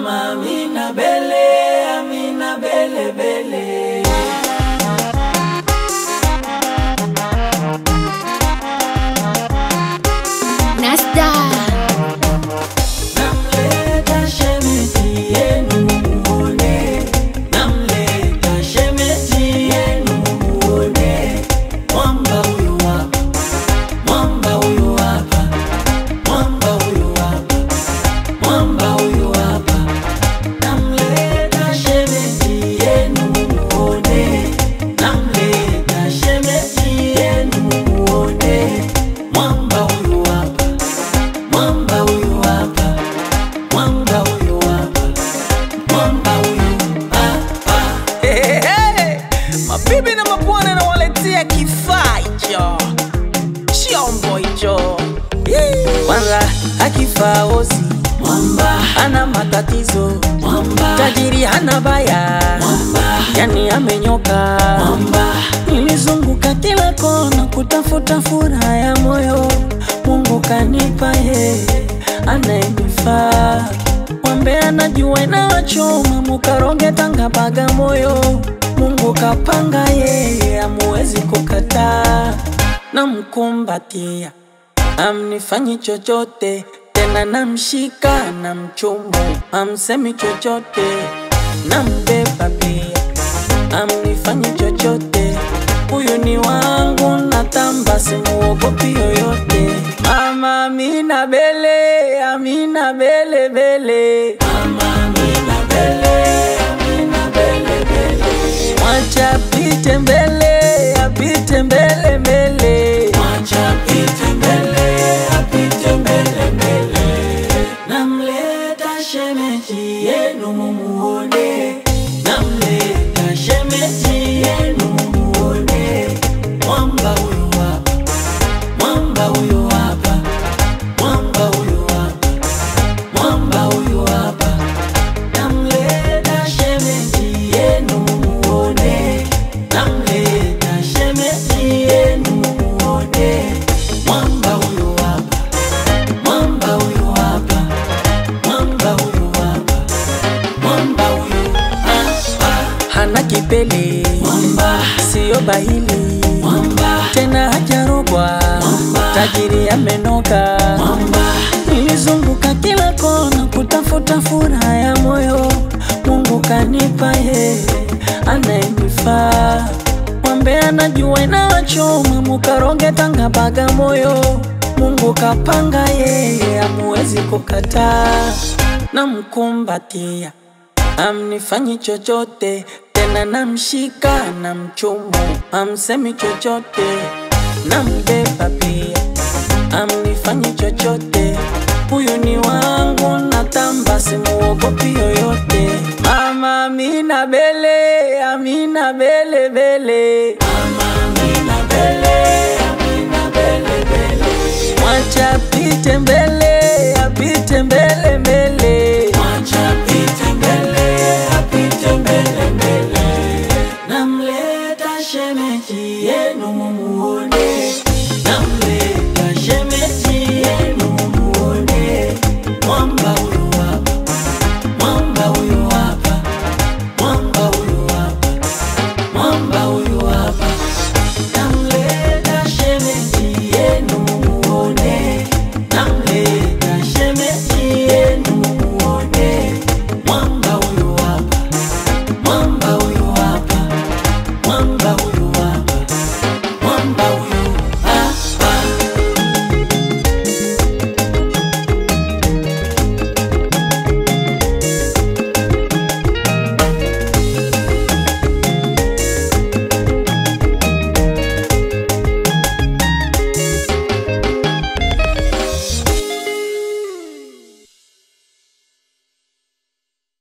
Mama Amina Bele, Amina Bele Bele. Nasta Namleta shemeji yenu muone, namleta shemeji yenu muone. Mwamba huyu hapa, mwamba huyu hapa, mwamba huyu hapa, mwamba huyu hapa. Namleta shemeji yenu muone, namleta shemeji yenu muone. Mwamba huyu hapa, mwamba huyu hapa, mwamba huyu hapa, mwamba huyu hapa. Hey, hey. Mabibi na mabwana nawaletea kifaa hicho, chombo hicho Yee. kwanza akifaa ozi Mwamba, ana matatizo, mwamba, tajiri hana baya, mwamba, yani amenyoka. mwamba, Nilizunguka kila kona kutafuta furaha ya moyo, Mungu kanipa yeye anayenifaa. Mwambe anajua inawachoma, mukaroge Tanga Bagamoyo, Mungu kapanga yeye, amuwezi kukataa. Namkumbatia, amnifanyi chochote tena, namshika na mchumbu, amsemi chochote, nambeba pia amnifanyi chochote, huyu ni wangu, natamba simuogopi yoyote. Mama Amina Bele, Amina Bele Bele, Mama Amina Bele, Amina Bele Bele. mwacha apite mbele, apite mbele mbele. Mwacha apite mbele, apite mbele mbele. Namleta shemeji yenu mumuone, namleta shemeji yenu mumuone. Mwamba huyu hapa, mwamba huyu hapa, mwamba huyu hapa, mwamba huyu hapa. Namleta shemeji yenu mumuone, namleta shemeji yenu mumuone. Mwamba huyu hapa, mwamba huyu hapa, mwamba huyu hapa, mwamba huyu hapa. Hana kipele, Mwamba, siyo bahili, mwamba, tena hajarogwa, Mwamba. tajiri amenoka. mwamba, Nilizunguka kila kona kutafuta furaha ya moyo, Mungu kanipa yeye anayenifaa. Mwambe anajua inawachoma, mukaroge Tanga Bagamoyo, Mungu kapanga yeye, amuwezi kukataa. Namkumbatia, amnifanyi chochote tena, namshika na mchumbu, amsemi chochote, nambeba pia amnifanyi chochote, huyu ni wangu, natamba simuogopi yoyote. Mama Amina Bele, Amina Bele Bele, Mama Amina Bele, Amina Bele Bele. mwacha apite mbele